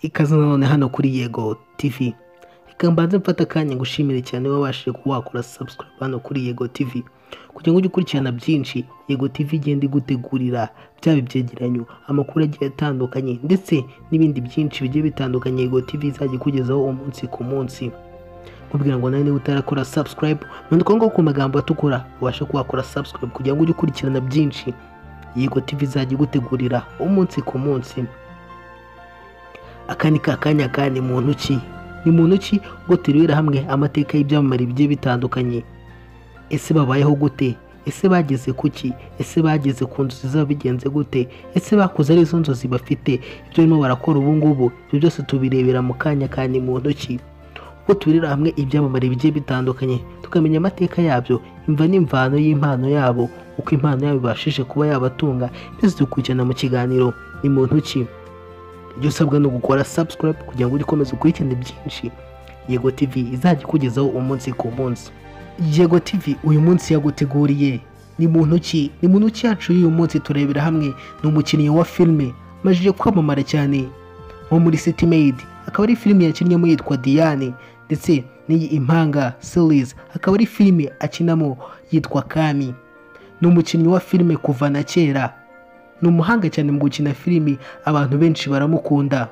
Ikaze nanone hano kuri Yego TV reka mbanze mfata akanya gushimire cyane wabashije kuba wakora subscribe hano kuri Yego TV kugira ngo ujye ukurikirana byinshi Yego TV igenda igutegurira byaba ibyegeranyo amakuru agiye atandukanye ndetse n'ibindi byinshi bigiye bitandukanye Yego TV izajya ikugezaho umunsi ku munsi kubwira ngo nawe niba utarakora subscribe none uko ngoko ku magambo atukura ubashe kuba wakora subscribe kugira ngo ujye ukurikirana byinshi Yego TV izajya igutegurira umunsi ku munsi aka ni ka kanya kandi mu ntoki ni mu ntoki ubwo turebera hamwe amateka y'ibyamamare bigiye bitandukanye ese babayeho gute ese bageze ku ki ese bageze ku nzozi zabo bigenze gute ese bakoze ari izo nzozi bafite ibyo barimo barakora ubu ngubu ibyo byose tubirebera mu kanya kandi mu ntoki ubwo turebera hamwe ibyamamare bigiye bitandukanye tukamenya amateka yabyo imva n'imvano y'impano yabo uko impano yabo ibashije kuba yabatunga ndetse dukurikirana mu kiganiro ni mu ntoki ibyo usabwa ni ugukora subscribe kugira ngo ujye ukomeza ukurikirane byinshi yego tv izajya ikugezaho umunsi ku munsi yego tv uyu munsi yaguteguriye ni mu ntoki ni mu ntoki yacu y'uyu munsi turebera hamwe ni umukinnyi wa filime amajije kwamamara cyane nko muri city maid akaba ari filime yakinnyemo yitwa diane ndetse n'iyi impanga series akaba ari filime akinamo yitwa kami ni umukinnyi wa filime kuva na kera ni umuhanga cyane mu gukina filimi abantu benshi baramukunda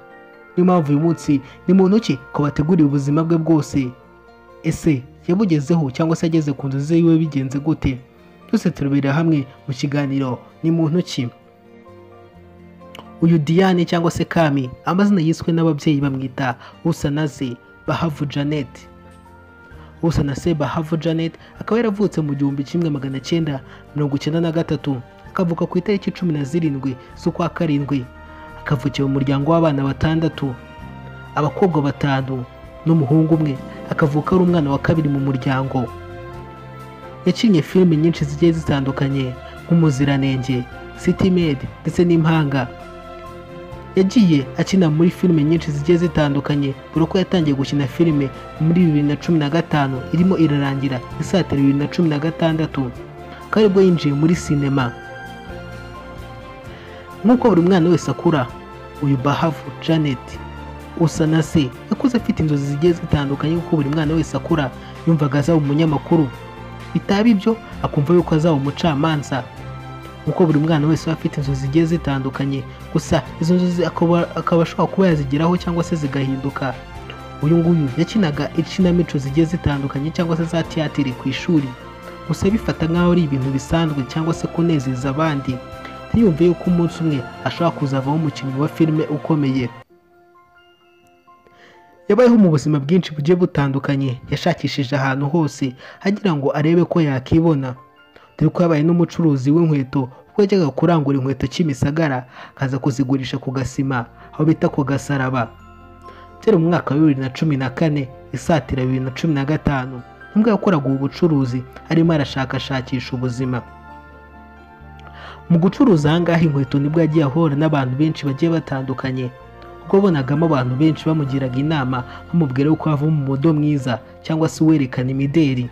niyo mpamvu uyu munsi ni mu ntoki ko bategurira ubuzima bwe bwose ese yabugezeho cyangwa se ageze ku nzozi yiwe bigenze gute byose turebera hamwe mu kiganiro ni mu ntoki uyu diane cyangwa se kami amazina yiswe n'ababyeyi bamwita usanaze bahavu janete Usanase Bahavu Janet akaba yaravutse mu gihumbi kimwe magana cyenda mirongo icyenda na gatatu akavuka ku itariki cumi na zirindwi z'ukwa karindwi akavukiye mu muryango w'abana batandatu abakobwa batanu n'umuhungu umwe akavuka ari umwana wa kabiri mu muryango yakinnye filime nyinshi zigiye zitandukanye nk'umuziranenge city med ndetse n'impanga yagiye akina muri filime nyinshi zigiye zitandukanye dore ko yatangiye gukina filime muri bibiri na cumi na gatanu irimo irarangira isatira bibiri na cumi na gatandatu akaba aribwo yinjiye muri sinema nk'uko buri mwana wese akura uyu bahavu janet usa na se yakuze afite inzozi zigiye zitandukanye kuko buri mwana wese akura yumvaga azaba umunyamakuru bitaba ibyo akumva yuko azaba umucamanza kuko buri mwana wese aba afite inzozi zigiye zitandukanye gusa izo nzozi akaba akaba ashobora kuba yazigeraho cyangwa se zigahinduka uyu nguyu yakinaga ikinamico zigiye zitandukanye cyangwa se za tiyatire ku ishuri gusa bifata nk'aho ari ibintu bisanzwe cyangwa se kunezeza abandi ntiyumve yuko umunsi umwe ashobora kuzavaho umukinnyi wa filime ukomeye yabayeho mu buzima bwinshi bugiye butandukanye yashakishije ahantu hose agira ngo arebe ko yakibona dore ko yabaye n'umucuruzi w'inkweto ubwo yajyaga kurangura inkweto kimisagara akaza kuzigurisha ku gasima aho bita ku gasaraba byari mu mwaka wa bibiri na cumi na kane isatira bibiri na cumi na gatanu nubwo yakoraga ubu bucuruzi arimo arashakashakisha ubuzima mu gucuruza ahangaha inkweto nibwo yagiye ahura n'abantu benshi bagiye batandukanye kuko abonagamo abantu benshi bamugiraga inama bamubwira yuko havamo umudo mwiza cyangwa se uwerekana imideri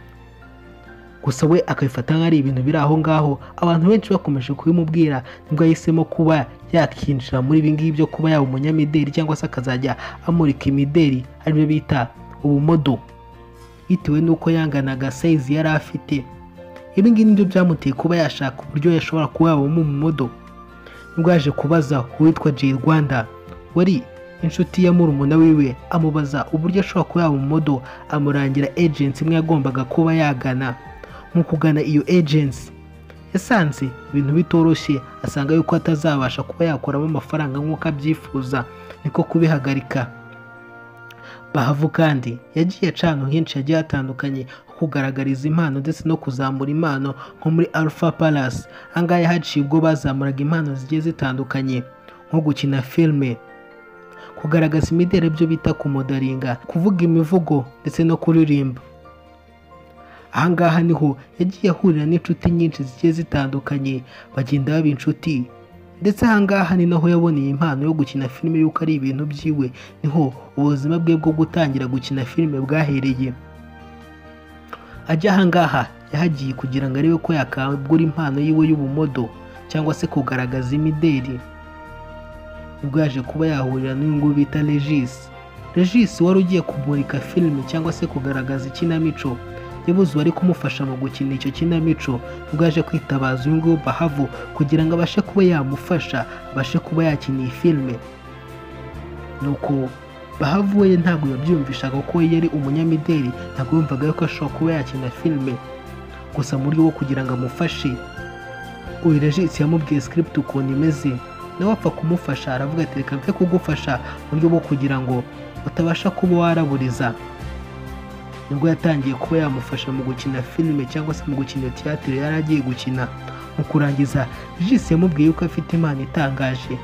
gusa we akabifata nk'aho ari ibintu biri aho ngaho abantu benshi bakomeje kubimubwira nibwo yahisemo kuba yakinjira muri ibi ngibi byo kuba yaba umunyamideri cyangwa se akazajya amurika imideri aribyo bita ubumodo bitewe n'uko yanganaga sayizi yari afite ibi ngibi nibyo byamuteye kuba yashaka uburyo yashobora kuba yabamo umumodo nibwo yaje kubaza uwitwa Jay Rwanda wari inshuti ya murumuna wiwe amubaza uburyo ashobora kuba yaba umumodo amurangira agency imwe yagombaga kuba yagana mu kugana iyo agency yasanze ibintu bitoroshye asanga yuko atazabasha kuba yakuramo amafaranga nk'uko abyifuza niko kubihagarika bahavu kandi yagiye acana henshi hagiye hatandukanye ho kugaragariza impano ndetse no kuzamura impano nko muri alpha palace ahangaha yahaciye ubwo bazamuraga impano zigiye zitandukanye nko gukina filime kugaragaza imideri byo bita kumodaringa kuvuga imivugo ndetse no kuririmba ahangaha niho yagiye ahurira n'inshuti nyinshi zigiye zitandukanye bagenda baba inshuti ndetse ahangaha ni naho yaboneye impano yo gukina filime y'uko ari ibintu byiwe niho ubuzima bwe bwo gutangira gukina filime bwahereye ajya ahangaha yahagiye kugira ngo arebe ko yakangura impano yiwe y'ubumodo cyangwa se kugaragaza imideri nibwo yaje kuba yahurira n'uyu nguyu bita regisi regisi wari ugiye kumurika filime cyangwa se kugaragaza ikinamico yabuze uwari kumufasha mu gukina icyo kinamico nibwo yaje kwitabaza uyu nguyu bahavo kugira ngo abashe kuba yamufasha abashe kuba yakina iyi filime nuko bahavo we ntabwo yabyumvishaga ko we yari umunyamideli ntabwo yumvaga yuko ashobora kuba yakina filime gusa mu buryo bwo kugira ngo amufashe uyu regisi yamubwiye script ukuntu imeze nawe apfa kumufasha aravuga ati reka mve kugufasha mu buryo bwo kugira ngo utabasha kuba waraburiza nibwo yatangiye kuba yamufasha mu gukina filime cyangwa se mu gukina tiyatire yari agiye gukina mu kurangiza regisi yamubwiye yuko afite impano itangaje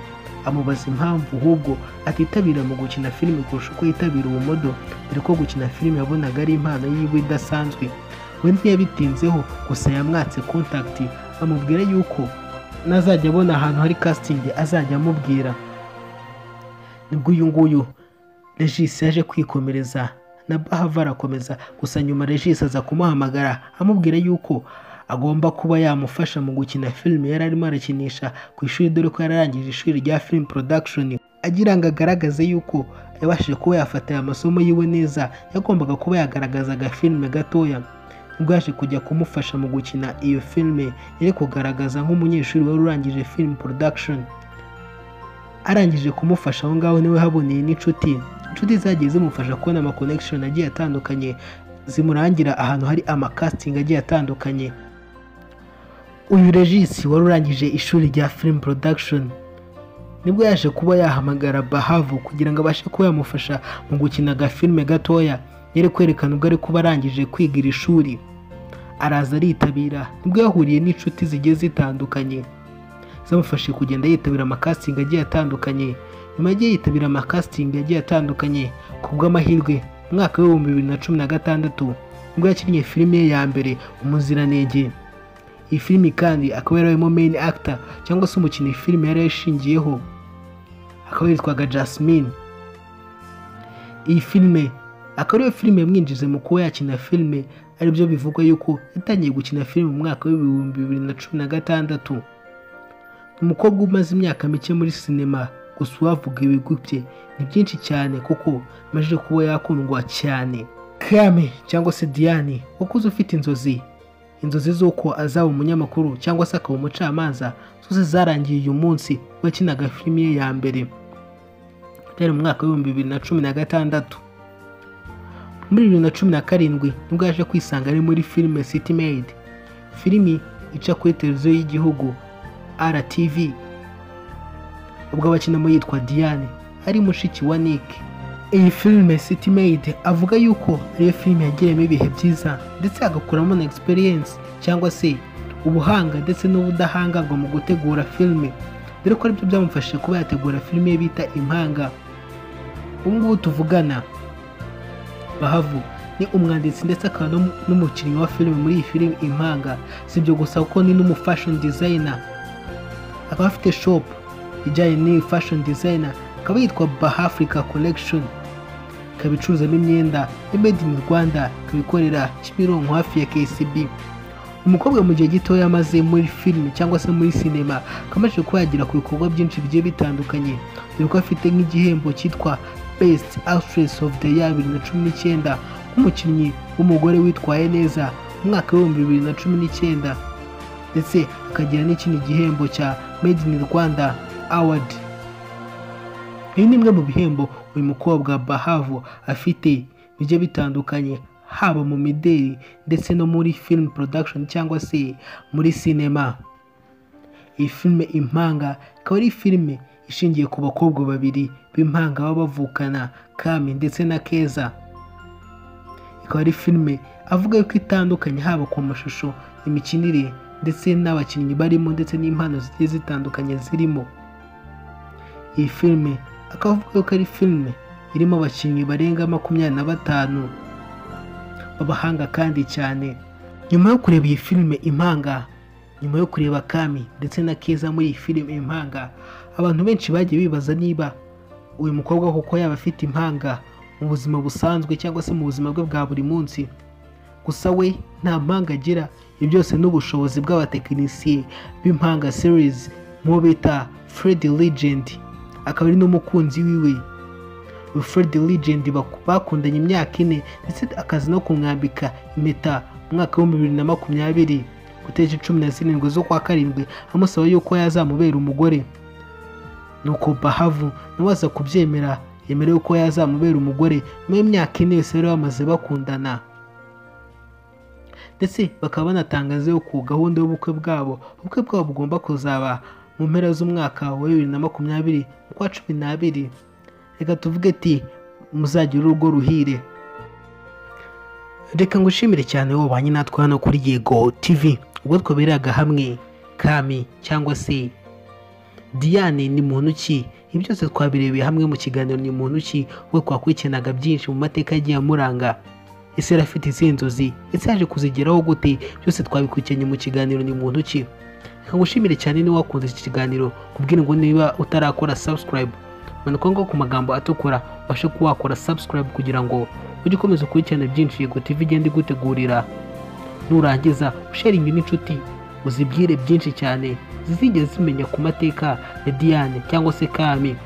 amubaza impamvu ahubwo atitabira mu gukina filime kurusha uko yitabira ubumodo dore ko gukina filime yabonaga ari impano yiwe idasanzwe we ntiyabitinzeho gusa yamwatse kontakiti amubwira yuko nazajya abona ahantu hari kasitingi azajya amubwira nibwo uyu nguyu regisi yaje kwikomereza na bahava arakomeza gusa nyuma regisi aza kumuhamagara amubwira yuko agomba kuba yamufasha mu gukina filime yari arimo arakinisha ku ishuri dore ko yari arangije ishuri rya film production agira ngo agaragaze yuko yabashije kuba yafata aya masomo yiwe neza yagombaga kuba yagaragaza agafilime gatoya ubwo yaje kujya kumufasha mu gukina iyo filime yari kugaragaza nk'umunyeshuri wari urangije film production arangije kumufasha aho ngaho niwe haboneye n'inshuti inshuti zagiye zimufasha kubona ama connection agiye atandukanye zimurangira ahantu hari ama casting agiye atandukanye uyu regisi wari urangije ishuri rya film production nibwo yaje kuba yahamagara bahavu kugira ngo abashe kuba yamufasha mu gukina agafilime gatoya yari kwerekana ubwo ari kuba arangije kwiga iri shuri araza aritabira nibwo yahuriye n'inshuti zigiye zitandukanye zamufashije kugenda yitabira amakasitingi agiye atandukanye nyuma yagiye yitabira amakasitingi agiye atandukanye ku bw'amahirwe mu mwaka w'ibihumbi bibiri na cumi na gatandatu nibwo yakinnye filime ye ya mbere umuziranenge iyi filime kandi akaba yarimo main actor cyangwa se umukinnyi filime yari yashingiyeho akaba yitwaga Jasmine iyi filime akaba ariyo filime yamwinjize mu kuba yakina filime aribyo bivugwa yuko yatangiye gukina filime mu mwaka w'ibihumbi bibiri na cumi na gatandatu umukobwa umaze imyaka mike muri sinema gusa uwavuga ibigwi bye ni byinshi cyane kuko amajije kuba yakundwa cyane kame cyangwa se diane wakuze ufite inzozi inzozi z'uko azaba umunyamakuru cyangwa se akaba umucamanza zose zarangiye uyu munsi ubwo yakinaga filime ye ya mbere byari mu mwaka w'ibihumbi bibiri na cumi na gatandatu muri bibiri na cumi na karindwi nibwo yaje kwisanga ari muri filime city made filimi ica kuri televiziyo y'igihugu RTV ubwo abakinamo yitwa Diane ari mushiki wa Nick iyi filime City Maid avuga yuko ariyo filime yagiramo ibihe byiza ndetse agakuramo na experience cyangwa se ubuhanga ndetse n'ubudahangarwa mu gutegura filime dore ko aribyo byamufashije kuba yategura filime ye bita Impanga ubu ngubu tuvugana Bahavu ni umwanditsi ndetse akaba n'um- n'umukinnyi wa filime muri iyi filime Impanga si ibyo gusa kuko ni n'umufashion designer akaba afite shop ijyanye n'iyi fashion designer akaba yitwa Bahafrica Collection ikaba icuruzamo imyenda ya made in Rwanda ikaba ikorera Kimironko hafi ya KCB umukobwa mu gihe gitoya amaze muri filime cyangwa se muri sinema akaba amaze kuba yagera ku bikorwa byinshi bigiye bitandukanye dore ko afite nk'igihembo cyitwa Best Actress of the Year bibiri na cumi n'icyenda nk'umukinnyi w'umugore witwaye neza mu mwaka w'ibihumbi bibiri na cumi n'icyenda ndetse akagira n'ikindi gihembo cya Made in Rwanda Award ibi ni bimwe mu bihembo uyu mukobwa Bahavo afite bigiye bitandukanye haba mu mideli ndetse no muri film production cyangwa se muri sinema iyi filime impanga ikaba ari filime ishingiye ku bakobwa babiri b'impanga baba bavukana Kami ndetse na Keza ikaba ari filime avuga yuko itandukanye haba ku mashusho imikinire ndetse n'abakinnyi barimo ndetse n'impano zigiye zitandukanye zirimo iyi filime akaba avuga yuko ari filime irimo abakinnyi barenga makumyabiri na batanu b'abahanga kandi cyane nyuma yo kureba iyi filime impanga nyuma yo kureba kami ndetse na keza muri iyi filime impanga abantu benshi bagiye bibaza niba uyu mukobwa koko yaba afite impanga mu buzima busanzwe cyangwa se mu buzima bwe bwa buri munsi gusa we nta mpanga agira ibyo byose ni ubushobozi bw'abatekinisiye b'impanga series mu bita Fred Legend akaba ari n'umukunzi wiwe Wilfred Legend baku- bakundanye imyaka ine ndetse akaza no kumwambika impeta mu mwaka w'ibihumbi bibiri na makumyabiri ku itariki cumi na zirindwi z'ukwa karindwi amusaba yuko yazamubera umugore nuko bahavu nawe aza kubyemera yemerewe ko yazamubera umugore nyuma y'imyaka ine yose bari bamaze bakundana ndetse bakaba banatangaza yuko gahunda y'ubukwe bwabo ubukwe bwabo bugomba kuzaba mu mpera z'umwaka wa bibiri na makumyabiri ukwa cumi n'abiri reka tuvuge ati muzagire urugo ruhire reka ngushimire cyane wabanye natwe hano kuri yego tv ubwo twaberaga hamwe kami cyangwa se diane ni muntu ki ibi byose twabirebeye hamwe mu kiganiro ni muntu ki we twakurikiranaga byinshi mu mateka yagiye amuranga ese yari afite izihe nzozi ese yaje kuzigeraho gute byose twabikurikiranye mu kiganiro ni muntu ki reka ngushimire cyane niba wakunze iki kiganiro kubwira ngo niba utarakora subscribe manuka ngo ku magambo atukura ubashe kuba wakora subscribe kugira ngo ujye ukomeza ukurikirana byinshi yego tv igenda igutegurira nurangiza usharinge n'inshuti uzibwire byinshi cyane zizigeze zimenya ku mateka ya diane cyangwa se kami